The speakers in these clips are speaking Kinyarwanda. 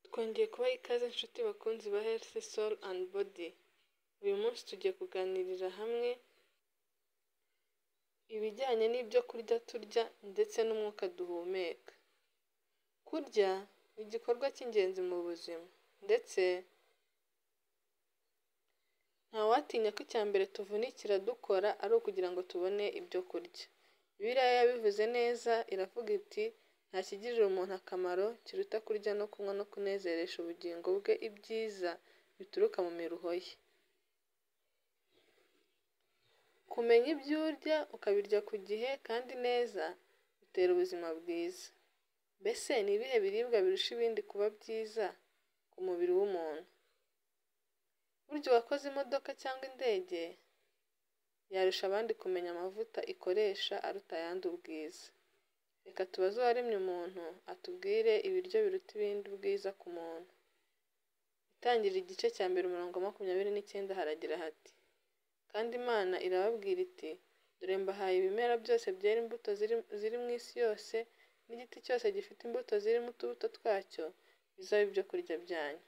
Twongeye kubaha ikaze nshuti bakunzi ba Health Soul and Body. Uyu munsi tugiye kuganirira hamwe ibijyanye n'ibyo kurya turya ndetse n'umwuka duhumeka. Kurya ni igikorwa cy'ingenzi mu buzima ndetse ntawatinya ko icya mbere tuvunikira dukora ari ukugira ngo tubone ibyo kurya. Bibiliya yabivuze neza iravuga iti nta kigirira umuntu akamaro kiruta kurya no kunywa no kunezeresha ubugingo bwe ibyiza bituruka mu miruho ye. Kumenya ibyo urya ukabirya ku gihe kandi neza bitera ubuzima bwiza. Mbese ni ibihe biribwa birusha ibindi kuba byiza ku mubiri w'umuntu? Burya uwakoze imodoka cyangwa indege yarusha abandi kumenya amavuta ikoresha aruta ayandi ubwiza. Reka tubaze uwaremye umuntu atubwire ibiryo biruta ibindi ubwiza ku muntu. Itangiriro igice cya mbere umurongo wa makumyabiri n'icyenda haragira hati kandi Imana irababwira iti dore mbahaye ibimera byose byera imbuto ziri mu isi yose n'igiti cyose gifite imbuto zirimo utubuto twacyo bizabe ibyo kurya byanyu.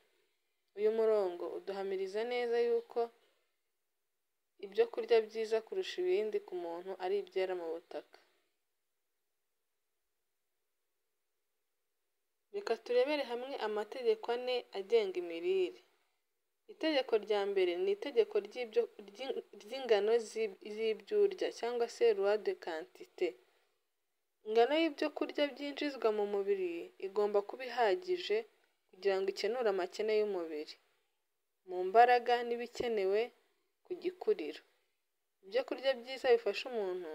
Uyu murongo uduhamiriza neza yuko ibyo kurya byiza kurusha ibindi ku muntu ari ibyera mu butaka. Reka turebere hamwe amategeko ane agenga imirire. Itegeko rya mbere ni itegeko ry'ingano z'ibyo urya cyangwa se luwa de kantite. Ingano y'ibyo kurya byinjizwa mu mubiri igomba kuba ihagije kugira ngo ikenure amakene y'umubiri, mu mbaraga n'ibikenewe ku gikuriro. Ibyo kurya byiza bifasha umuntu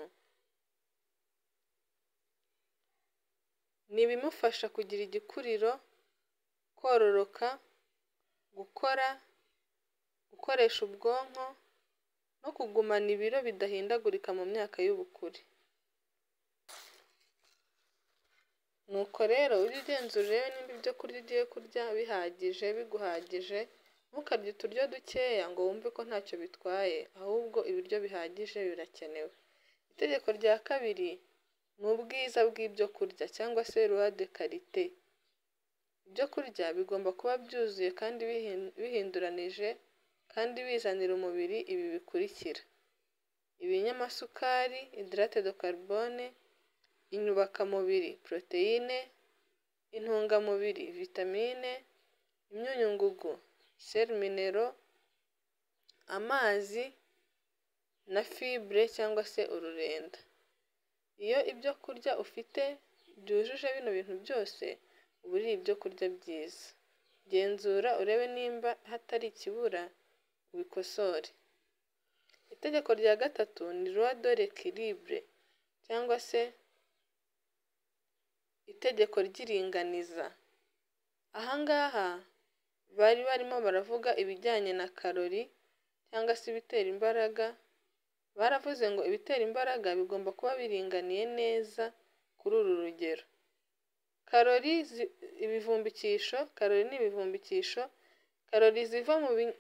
ni ibimufasha kugira igikuriro, kororoka, gukora, gukoresha ubwonko no kugumana ibiro bidahindagurika mu myaka y'ubukure. Nuko rero ujye ugenzura urebe niba ibyo kurya ugiye kurya bihagije biguhagije, ntukarye uturyo dukeya ngo wumve ko ntacyo bitwaye ahubwo ibiryo bihagije birakenewe. Itegeko rya kabiri ni ubwiza bw'ibyo kurya cyangwa se luwa de karite. Ibyo kurya bigomba kuba byuzuye kandi bihinduranije kandi bizanira umubiri ibi bikurikira: ibinyamasukari, idirate do karibone, inyubakamubiri, poroteyine, intungamubiri, vitamine, imyunyungugu, seli minero, amazi na fibure cyangwa se ururenda. Iyo ibyo kurya ufite byujuje bino bintu byose uba uriye ibyo kurya byiza. Genzura urebe nimba hatari ikibura ubikosore. Itegeko rya gatatu ni luwa do rekiribure cyangwa se itegeko ry'iringaniza. Aha ngaha bari barimo baravuga ibijyanye na karori cyangwa se ibitera imbaraga, baravuze ngo ibitera imbaraga bigomba kuba biringaniye neza kuri uru rugero. Karori, ibivumbikisho, karori ni ibivumbikisho, karori ziva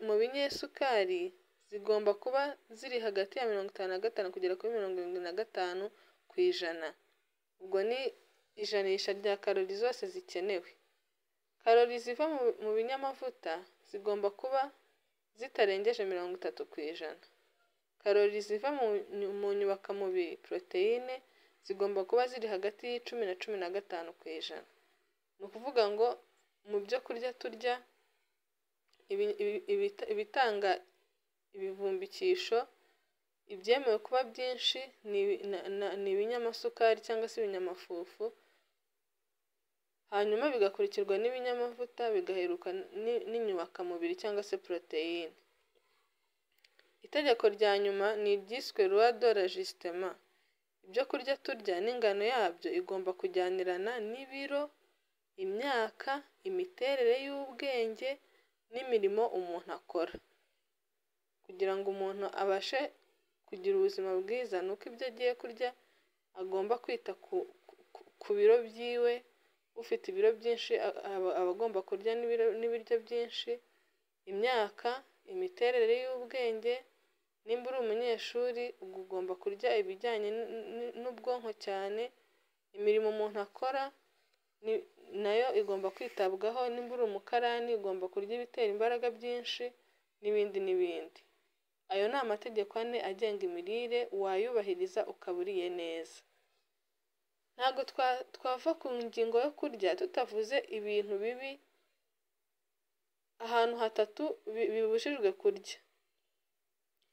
mu binyesukari zigomba kuba ziri hagati ya mirongo itanu na gatanu kugera kuri mirongo irindwi na gatanu ku ijana. Ubwo ni ijanisha rya karori zose zikenewe. Karori ziva mu binyamavuta zigomba kuba zitarengeje mirongo itatu ku ijana. Karori ziva mu nyubakamubiri, poroteyine zigomba kuba ziri hagati y'icumi na cumi na gatanu ku ijana. Ni ukuvuga ngo mu byo kurya turya ibitanga ibivumbikisho, ibyemewe kuba byinshi ni ibinyamasukari cyangwa se ibinyamafufu, hanyuma bigakurikirwa n'ibinyamavuta, bigaheruka n'inyubakamubiri cyangwa se poroteyine. Itegeko rya nyuma ni iryiswe luwa do rajisitema. Ibyo kurya turya n'ingano yabyo igomba kujyanirana n'ibiro, imyaka, imiterere y'ubwenge n'imirimo umuntu akora. Kugira ngo umuntu abashe kugira ubuzima bwiza ni uko ibyo agiye kurya agomba kwita ku biro byiwe, ufite ibiro byinshi aba agomba kurya n'ibiryo byinshi, imyaka, imiterere y'ubwenge, nimba uri umunyeshuri uba ugomba kurya ibijyanye n'ubwonko cyane, imirimo umuntu akora nayo igomba kwitabwaho nimba uri umukarani ugomba kurya ibitera imbaraga byinshi n'ibindi n'ibindi. Ayo ni amategeko ane agenga imirire wayubahiriza ukaba uriye neza. Ntabwo twava ku ngingo yo kurya tutavuze ibintu bibi ahantu hatatu bibujijwe kurya.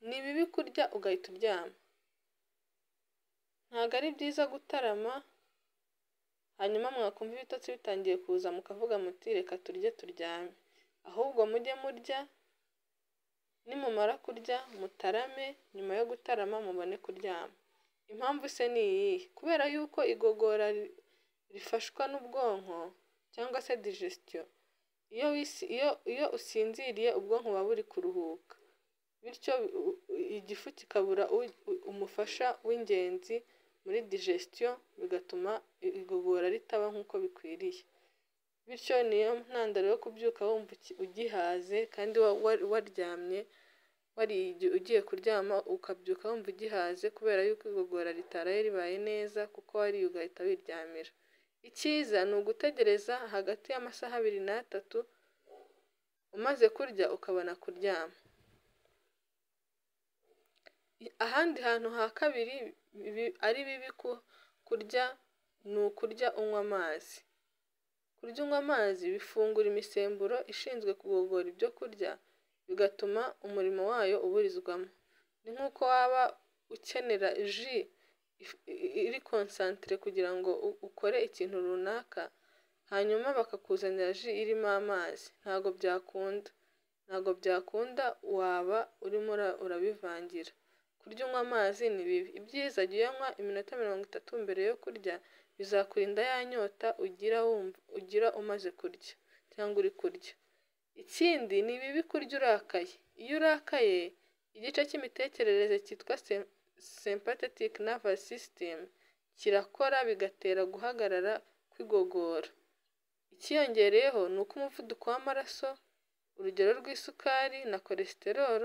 Ni bibi kurya ugahita uryama, ntabwo ari byiza gutarama hanyuma mwakumva ibitotsi bitangiye kuza mukavuga muti reka turye turyame, ahubwo mujye murya nimumara kurya mutarame nyuma yo gutarama mubone kuryama. Impamvu se ni iyihe? Kubera yuko igogora rifashwa n'ubwonko cyangwa se digestion, iyo usinziriye ubwonko buba buri kuruhuka bityo igifu kikabura umufasha w'ingenzi muri digestion bigatuma igogora ritaba nk'uko bikwiriye, bityo niyo ntandaro yo kubyuka wumva ugihaze kandi waryamye wariye ugiye kuryama ukabyuka wumva ugihaze kubera yuko igogora ritaraye ribaye neza kuko wariye ugahita wiryamira. Icyiza ni ugutegereza hagati y'amasaha abiri n'atatu umaze kurya ukabona kuryama. Ahandi hantu ha kabiri ari bibi kurya ni ukurya unywa amazi. Kurya unywa amazi bifungura imisemburo ishinzwe kugogora ibyo kurya bigatuma umurimo wayo uburizwamo. Ni nk'uko waba ukenera ji iri konsantere kugira ngo ukore ikintu runaka hanyuma bakakuzanira ji irimo amazi ntago byakunda, ntago byakunda waba urimo urabivangira. Kurya unywa amazi ni bibi, ibyiza jya uyanywa iminota mirongo itatu mbere yo kurya bizakurinda ya nyota ugira umaze kurya cyangwa uri kurya. Ikindi ni bibi kurya urakaye, iyo urakaye igice cy'imitekerereze cyitwa sympathetic nervous system kirakora bigatera guhagarara kw'igogora. Ikiyongereyeho ni uko umuvuduko w'amaraso, urugero rw'isukari na cholesterol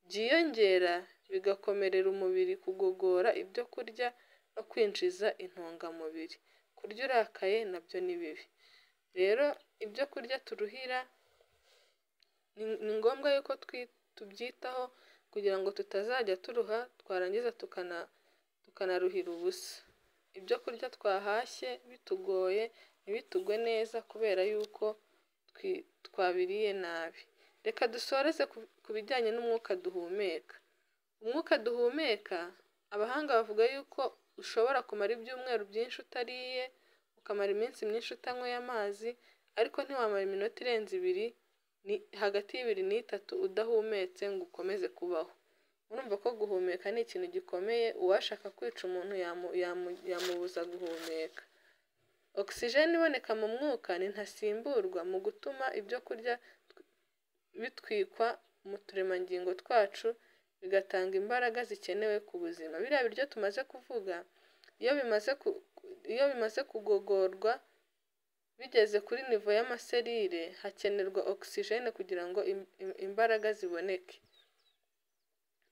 byiyongera bigakomerera umubiri kugogora ibyo kurya no kwinjiza intungamubiri. Kurya urakaye nabyo ni bibi. Rero ibyo kurya turuhira ni ngombwa yuko tubyitaho kugira ngo tutazajya turuha twarangiza tukanaruhira ubusa. Ibyo kurya twahashye bitugoye ntibitugwe neza kubera yuko twabiriye nabi. Reka dusoreze ku bijyanye n'umwuka duhumeka. Umwuka duhumeka abahanga bavuga yuko ushobora kumara ibyumweru byinshi utariye, ukamara iminsi myinshi utanyweye amazi ariko ntiwamara iminota irenze ibiri hagati y'ibiri n'itatu udahumetse ngo ukomeze kubaho. Urumva ko guhumeka ni ikintu gikomeye uwashaka kwica umuntu yamubuza guhumeka. Oxygen iboneka mu mwuka ni ntasimburwa mu gutuma ibyo kurya bitwikwa mu turemangingo twacu bigatanga imbaraga zikenewe ku buzima. Biriya biryo tumaze kuvuga iyo bimaze kugogorwa bigeze kuri nivo y'amaserire hakenerwa oxygen kugira ngo imbaraga ziboneke.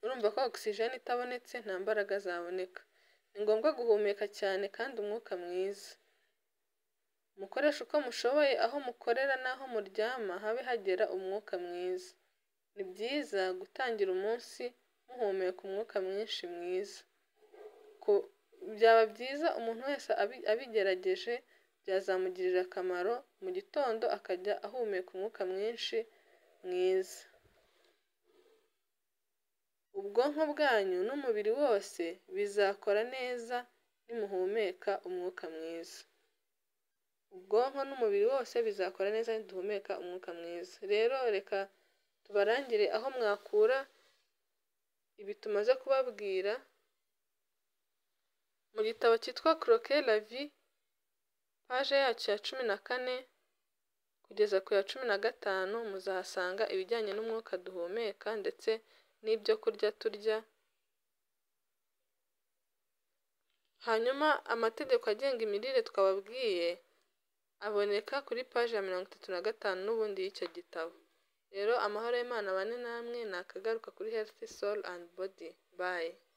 Urumva ko oxygen itabonetse nta mbaraga zaboneka. Ni ngombwa guhumeka cyane kandi umwuka mwiza. Mukoreshe uko mushoboye aho mukorera n'aho muryama habe hagera umwuka mwiza. Ni byiza gutangira umunsi muhumeka umwuka mwinshi mwiza. Byaba byiza umuntu wese abigerageje byazamugirira akamaro mu gitondo akajya ahumeka umwuka mwinshi mwiza. Ubwonko bwanyu n'umubiri wose bizakora neza nimuhumeka umwuka mwiza. Ubwonko n'umubiri wose bizakora neza niduhumeka umwuka mwiza. Rero reka tubarangire aho mwakura ibi tumaze kubabwira mu gitabo cyitwa Croquer la vie paje yacyo ya cumi na kane kugeza ku ya cumi na gatanu muzahasanga ibijyanye n'umwuka duhumeka ndetse n'ibyo kurya turya. Hanyuma amategeko agenga imirire twababwiye aboneka kuri paje ya mirongo itatu na gatanu n'ubundi y'icyo gitabo. Rero amahoro y'Imana abane namwe nakagaruka kuri health soul and body. Bye.